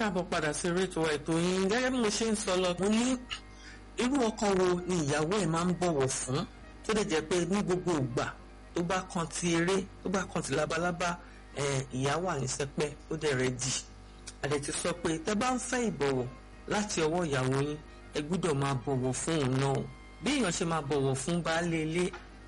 káàbọ̀ padà sí rétò ètò yín gẹ́gẹ́ bí mo ṣe ń sọ lọ mo ní irú ọkọ wo ni ìyàwó ẹ̀ máa ń bọ̀wọ̀ fún tó lè jẹ́ pé ní gbogbo ìgbà tó bá kan ti eré tó bá kan ti labalábá ìyá wà ní sẹpẹ́ ó dẹ̀ rẹ̀ dì àdẹ̀ ti sọ pé tẹ́ bá ń fẹ́ ìbọ̀wọ̀ láti ọwọ́ ìyàwó yín ẹ gbúdọ̀ máa bọ̀wọ̀ fún òun náà bí èèyàn ṣe máa bọ̀wọ̀ fún baálé ilé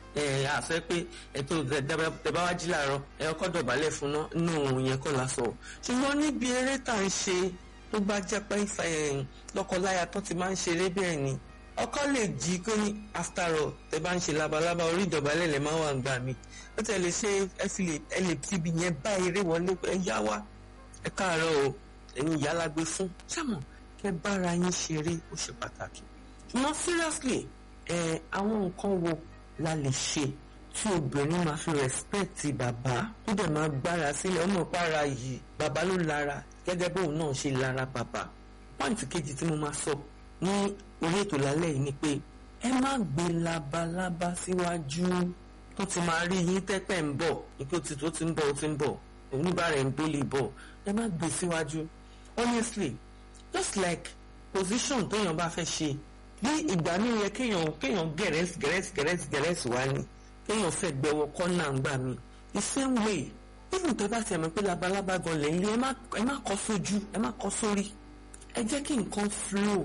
ẹ àfẹ́ pé ẹ̀tọ́ tẹ̀bá wá jí làárọ̀ ẹ ọkọ̀ dọ̀bálẹ̀ fún náà nínú òun yẹn kọ́ la sọ̀rọ̀ ṣùgbọ́n níbi eré tá à ń ṣe tó bá jẹ́ pé lọ́kọláya tó ti máa ń ṣeré bẹ́ẹ̀ ni ọkọ lè jí kó ní after all tẹ bá ń ṣe labalábá orí ìdọ̀bálẹ̀ lè máa wà ń gbà mí ó tẹ̀ lè ṣe ẹ fi lè ẹ lè fi ibi yẹn bá eré wọlé ẹ yá wá ẹ káàárọ̀ o ẹ̀yin ìyá la gbé fún ṣàmọ̀ kẹ bára yín ṣeré ó ṣe pàtàkì ṣùgbọ́n seriously ẹ àwọn nǹkan wo la lè ṣe tí obìnrin máa fi rẹ́spẹ̀tì bàbá tó dẹ̀ máa gbára sílẹ̀ ọmọ ìpara yìí bàbá ló lára gẹ́gẹ́ bóun náà ṣe lára bàbá pọ́ìntì kejì tí mo máa sọ ní orí ètò lálẹ́ yìí ni pé ẹ má gbé labalábá síwájú tó ti máa rí yín tẹ́pẹ́ ń bọ̀ ipò tí tó ti ń bọ̀ ó ti ń bọ̀ oníbàárẹ̀ ń bólè bọ̀ ẹ má gbé síwájú honestly just like position téèyàn bá fẹ́ ṣe bí ìgbà mi yẹ kéèyàn kéèyàn gẹ̀rẹ́sì gẹ̀rẹ́sì gẹ̀rẹ́sì gẹ̀rẹ́sì wá ní kéèyàn fẹ́ gbẹwọ kọ́nà ń gbà mí the same way even tó bá tiẹ̀ mọ̀ pé labalábá gan lè lé ẹ má kọ́ sójú ẹ má kọ́ sórí ẹ jẹ́ kí nǹkan flow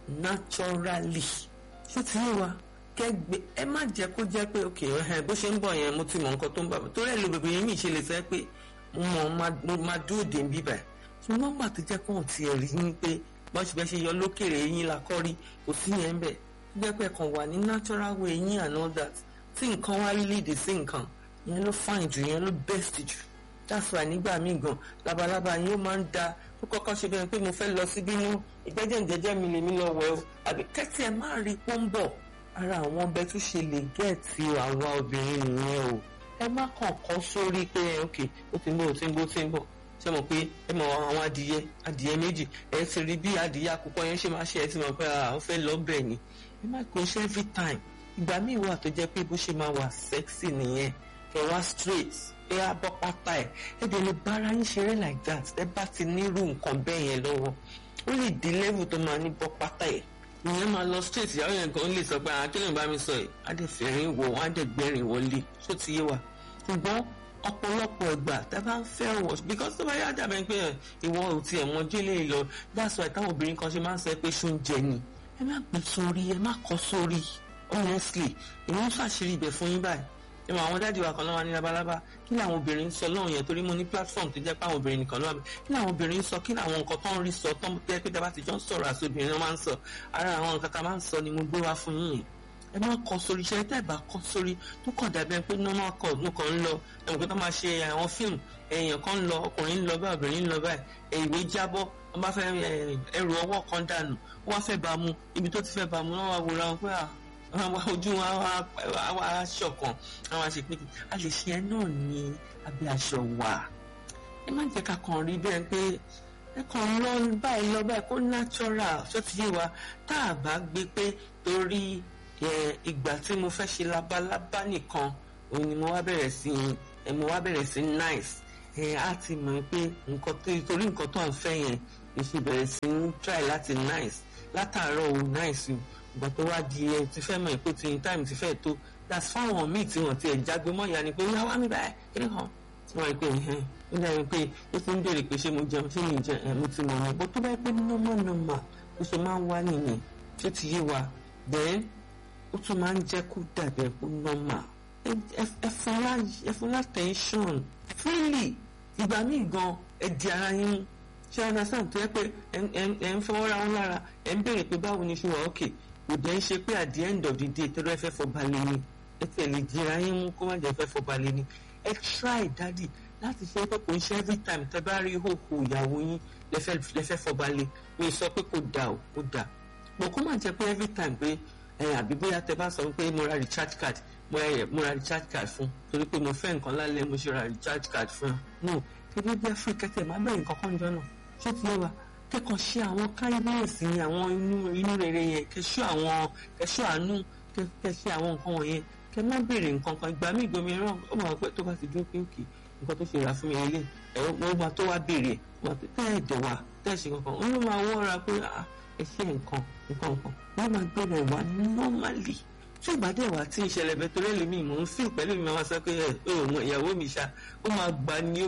naturally ṣé ti yé wa kẹgbẹ ẹ má jẹ́ kó jẹ́ pé ok ẹ bó ṣe ń bọ̀ yẹn mo ti mọ̀ nǹkan tó ń bà mí torí ẹ lo bèbè yẹn mi ṣe lè sọ pé mo mọ̀ mo máa dúró dé bíbà ṣùgbọ́n gbà tó jẹ́ kó hàn tiẹ̀ rí ni pé bọ́n ṣe fẹ́ ṣe yọ lókèrè eyín la kọ́ rí kò sí yẹn bẹ́ẹ̀ jẹ́ pé kàn wà ní natural way eyín and all that tí nǹkan wá lead sí nǹkan yẹn ló fine jù yẹn ló best jù that's why nígbà míì gan labalábá yín ó máa ń da ó kọ́kọ́ ṣe bẹ́ẹ̀ pé mo fẹ́ lọ síbí nú ìgbẹ́jẹ̀ ìjẹ́jẹ́ mi lèmi lọ wẹ̀ o àbí kẹ́tì ẹ̀ má rí pọ́ńbọ̀ ara àwọn ọbẹ̀ tó ṣe lè gẹ̀ẹ́tì àwa obìnrin nìyẹn o ẹ má kàn kọ́ sórí pé ok ó ti ń bọ̀ ó ti ń bọ̀ ó ti ń bọ̀ ṣe mọ̀ pé ẹ mọ̀ àwọn adìyẹ adìyẹ méjì ẹ ti rí bí adìyẹ àkùkọ yẹn ṣe máa ṣe ẹ ti mọ̀ pé àwọn fẹ́ lọ bẹ̀ ni ẹ má kó ṣe every time ìgbà míì wà tó jẹ́ pé bó ṣe máa wà sexy nìyẹn kẹ wá straight ẹ á bọ́ pátá ẹ ẹ dẹ̀ lè bára yín ṣeré like that ẹ bá ti nírú nǹkan bẹ́ẹ̀ yẹn lọ́wọ́ ó lè di level tó máa ní bọ́ pátá ẹ ìyẹn máa lọ straight ìyàwó yẹn kan lè sọ pé àwọn akílẹ̀ bá mi sọ ẹ̀ á dẹ̀ fẹ̀rín wọ̀ wọ́n á dẹ̀ gbẹ̀rín wọlé ṣó ti yé wa ṣùgbọ́n ọ̀pọ̀lọpọ̀ ìgbà tá a bá ń fẹ́ wọ̀ because tó bá yá dàbẹ̀ pé ìwọ ò tiẹ̀ mọ délé lọ that's why táwọn obìnrin kan ṣe máa ń sọ pé ṣó ń jẹ ni ẹ má gbé sórí ẹ má kọ sórí honestly èmi ń ṣàṣírí ibẹ̀ fún yín báyìí ẹ mọ àwọn dáàdi wa kan náà wà ní labalábá kí làwọn obìnrin ń sọ lọ́hùn yẹn torí mo ní platform tó jẹ́ pé àwọn obìnrin nìkan ló wà bẹ́ẹ̀ kí làwọn obìnrin ń sọ kí làwọn nǹkan tó ń rí sọ tó ń tẹ́ pé dábàá ti jọ ń sọ̀rọ̀ àti obìnrin máa ń sọ ara àwọn nǹkan tá a máa ń sọ ni mo gbé wá fún yín yẹn ẹ má kọ sórí iṣẹ́ tẹ́ ẹ bá kọ sórí tó kàn dàbí pé normal call ló kàn ń lọ ẹ̀wọ̀n pé tó máa ṣe àwọn fíìmù èèyàn kan ń lọ ọkùnrin ń lọ báyìí obìnrin ń lọ báyìí ìwé jábọ́ wọ́n bá fẹ́ ẹrù ọwọ́ kan dànù wọ́n fẹ́ bá mu ibi tó ti fẹ́ bá mu náà wá wòra wọn pé àwọn ojú wọn wá ṣọ̀kan àwọn àṣepéjì a lè ṣe ẹ náà ní abẹ́ aṣọ wà ẹ má jẹ́ ká kàn rí bẹ́ẹ̀ pé ẹ kàn lọ báyìí lọ báyìí kó natural ṣó ti yé wa tá a bá gbé pé torí ìgbà tí mo fẹ́ ṣe labalábá nìkan òun ni mo wá bẹ̀rẹ̀ sí ẹ mo wá bẹ̀rẹ̀ sí nice ẹ á ti mọ̀ pé nǹkan tó torí nǹkan tó ń fẹ́ yẹn lè ṣe bẹ̀rẹ̀ sí ń try láti nice látàárọ̀ ò nice o ìgbà tó wá di ẹ ti fẹ́ mọ̀ pé tí time ti fẹ́ tó that's fáwọn míì tí wọ́n ti ẹ̀ jágbe mọ́ ìyá ni pé wíwá wá mi báyìí kí ni hàn wọ́n rí pé ẹ̀hẹ́n ó dàbí pé ó ti ń béèrè pé ṣé mo jẹun ṣé mi jẹ ẹ̀ mo ti mọ̀ ní bó tó bá pé normal normal ó ṣe máa ń wá nìyẹn tó ti yé wa then ó tún máa ń jẹ́ kó dàbí ẹ̀kú normal ẹ fún attention freely ìgbà míì gan ẹ di ara yín ṣé understand tó yẹ pé ẹ ń fọwọ́ ra wọn lára ẹ ń béèrè pé báwo ni ṣe wà ókè kò dẹ́ ń ṣe pé at the end of the day tẹ́lẹ̀ fẹ́ fọba lé ní ẹ tẹ̀lé di ara yín mú kó má jẹ́ fẹ́ fọba lé ní ẹ try daddy láti ṣe pé kò ń ṣe every time tẹ́ bá rí ìhòòhò ìyàwó yín lẹ́fẹ́ fọba lé mi sọ pé kò dà ó kò dà bọ̀ kó má jẹ́ pé every time pé ẹ àbí bóyá tẹ́ bá sọ pé mo ra recharge card mo ra mo ra recharge card fún torí pé mo fẹ́ nǹkan lálẹ́ mo ṣe ra recharge card fún no kébí bí afri kẹtẹ má bẹ̀rẹ̀ nǹkan kan jọ náà ṣé ti yẹ wa kẹ́kọ̀ọ́ ṣe àwọn kindness ní àwọn inú inú rere yẹn kẹ́ṣọ́ àwọn kẹ́ṣọ́ àánú kẹ́ṣẹ́ àwọn nǹkan wọ̀nyẹn kẹ́ má béèrè nǹkan kan ìgbà míì gbomi rán ó mọ̀ pé tó bá ti dúró pé òkè nǹkan tó ṣe rà fún mi lélẹ̀ ẹ̀rọ wọ́n máa tó wá béèrè wọn pé tẹ́ ẹ̀ dẹ̀ wá tẹ́ ẹ̀ ṣe kankan wọ́n ló máa wọ́ra pé ẹ ṣe nǹkan nǹkan nǹkan wọ́n máa gbé rẹ̀ wá normally tí ìbàdí ẹ̀wà tí ìṣẹ̀lẹ̀ bẹ́ẹ̀ torí ẹlòmí mò ń fi pẹ̀lú mi máa sọ pé ẹ ò mọ ìyàwó mi ṣá ó máa gbà ní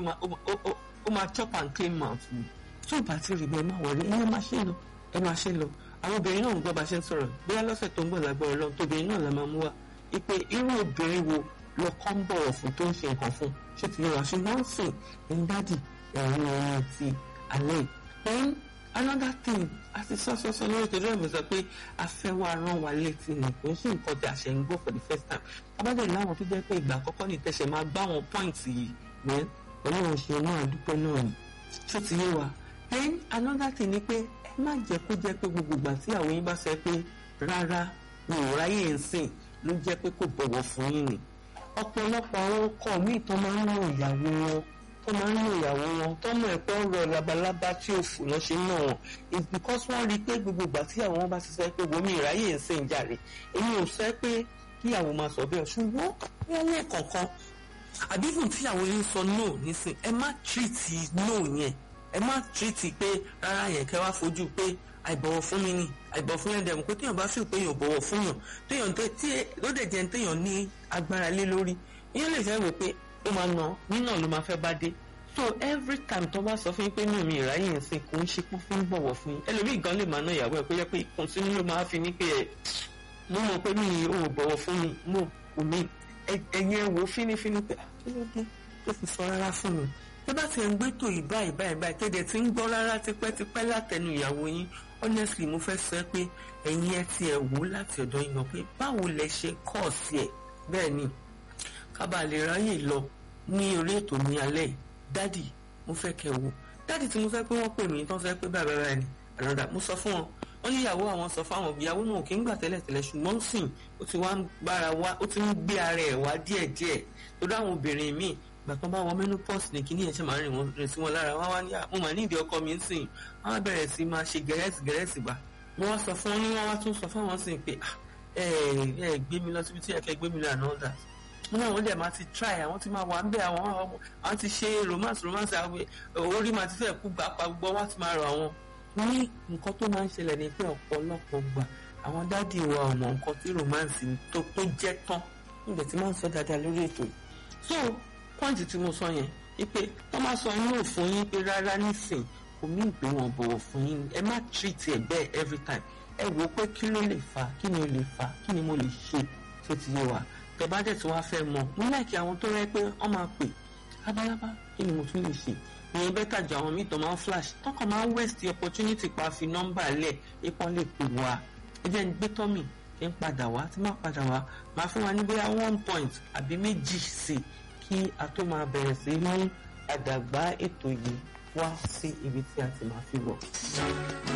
ó máa chop and clean mouth mi tí ìbá ti rí bẹ́ẹ̀ má wọlé ẹ máa ṣe lọ ẹ máa ṣe lọ àwọn obìnrin náà ń gbọ́ bá ṣe ń sọ̀rọ̀ bóyá lọ́sẹ̀ tó ń bọ̀ lágbára lọ tóbìnrin náà la máa mú wa ipe irú obìnrin wo lọkọ ń bọ̀wọ̀ fún tó ń ṣe nǹkan fún ṣé ti yẹ wá ṣùgbọ́n sìn ẹ̀yin dádì ẹ̀yin ẹ̀yin ti alẹ́ then another thing àti sọ́sọ́sọ́ lórí ìtọ́jú ẹ̀mí sọ pé afẹ́wọ́ arán wa létí ni kò ń ṣe nǹkan tí a ṣe ń gbọ́ for the first time abájọ́ láwọn tó jẹ́ pé ìgbà àkọ́kọ́ ní tẹ̀sẹ̀ máa gbá àwọn pọ́ìntì yìí then ọlọ́run ṣe náà dúpẹ́ náà ni ṣé ti yé wa then another thing ni pé ẹ má jẹ́ kó jẹ́ pé gbogbo ìgbà tí àwọn yín bá sọ pé rárá mi ò ráyè ń sìn ló jẹ́ pé kò bọ̀wọ̀ fún yín ni ọ̀pọ̀lọpọ̀ àwọn ọkọ míì tó máa ń lo ìyàwó wọn tó máa ń lo ìyàwó wọn tó mọ ẹ̀pẹ́ ọ̀rọ̀ labalábá tí ò fò lọ́ ṣe náà wọn it's because wọ́n rí i pé gbogbo ìgbà tí àwọn bá ti sọ pé wọ́n mi ìráyè ń sìn jàre èmi ò sọ pé kíyàwó máa sọ bẹ́ẹ̀ ṣùgbọ́n wọ́n lè kọ̀ọ̀kan àbí fún tíyàwó yín sọ no nísìn ẹ má tírìtì no yẹn ẹ má tírìtì pé rárá yẹn kẹ́ wá fojú pé àìbọ̀wọ̀ fún mi ni àìbọ̀wọ̀ fún yẹn dẹ̀mú pé téèyàn bá fìl pé èèyàn bọ̀wọ̀ fún yàn téèyàn tẹ tí ó dẹ̀ jẹ́ téèyàn ní agbára lé lórí ìyẹn lè fẹ́ wò pé ó máa nà nínà ló máa fẹ́ bá dé so every time tó bá sọ fún yín pé mi ò mi ìráyè ń sìn kò ń ṣe pé fún bọ̀wọ̀ fún yín ẹlòmíì gan lè máa ná ìyàwó ẹ̀ pé yẹ pé ìkùnsínú ló máa fi ní pé ẹ̀ mo mọ̀ pé mi ò bọ̀wọ̀ fún mi mo kò mi ẹ̀yin ẹ̀ wò fínífíní pé kí ló dé tó fi sọ rárá fún mi tó bá ti ń gbé tò yìí báyìí báyìí báyìí tẹ́lẹ̀ tí ń gbọ́ rárá tipẹ́tipẹ́ látẹnu ìyàwó yín honestly mo fẹ́ sọ pé ẹ̀yin ẹ ti ẹ̀ wò láti ọ̀dọ̀ yín lọ pé báwo lẹ ṣe kọ́ sí ẹ̀ bẹ́ẹ̀ ni kábà lè ráyè lọ ní orí ètò ní alẹ́ dádì mo fẹ́ kẹ́ wò dádì tí mo fẹ́ pé wọ́n pè mí tán fẹ́ pé bàbá bàbá ni àràdà mo sọ fún wọn wọ́n ní ìyàwó àwọn sọ fáwọn ìyàwó náà kì í gbà tẹ́lẹ̀ tẹ́lẹ̀ ṣùgbọ́n sìn ó ti wá ń gbára wá ó ti ń gbé ara ẹ̀ wá díẹ̀díẹ̀ torí àwọn obìnrin míì ìgbà kan bá wọ menopause ní kíní ẹ̀ ṣe máa rìn wọn rìn sí wọn lára wá wá ní mo mà ní ìdí ọkọ mi ń sìn wọn á bẹ̀rẹ̀ sí máa ṣe gẹ̀rẹ́sì gẹ̀rẹ́sì gbà mo wá sọ fún wọn ní wọn wá tún sọ fún àwọn sìn pé ẹ ẹ gbé mi lọ síbi tí ẹ kẹ gbé mi lọ àná ọ̀dà mo náà wọ́n dẹ̀ máa ti try àwọn ti máa wà ń bẹ̀ àwọn àwọn ti ṣe romance romance àwọn orí máa ti fẹ́ kú gbà pa gbọ́ wá ti máa rọ àwọn ní nǹkan tó máa ń ṣẹlẹ̀ ní pé ọ̀pọ̀lọpọ̀ gbà àwọn dádì wa ọmọ nǹkan tí romance tó tó jẹ́ tán nígbà tí máa ń sọ dáadáa lórí ètò yìí so pọ́ǹtì tí mo sọ yẹn wípé wọ́n máa sọ inú òfin yín pé rárá nísìn kò ní ìgbé wọn bọ̀wọ̀ fún yín ẹ má treat ẹ bẹ́ẹ̀ every time ẹ wò ó pé kí ló lè fà kí ni ó lè fà kí ni mo lè ṣe tó ti yé wa tẹ bá dẹ̀ tí wọ́n á fẹ́ mọ̀ mo láìkí àwọn tó rẹ́ pé wọ́n máa pè lábálábá kí ni mo tún lè ṣe ìyẹn bẹ́tà ju àwọn míì tó máa ń flash tọkàn máa ń waste the opportunity pa fi nọ́mbà lẹ̀ ipò lè pè wá ẹ jẹ́ ń gbé tọ́mì kí n padà wá tí má padà wá máa fún wa ní bóyá one point àbí méjì sí kí a tó máa bẹ̀rẹ̀ sí mú àdàgbà ètò yìí wá sí ibi tí a ti máa fi wọ̀.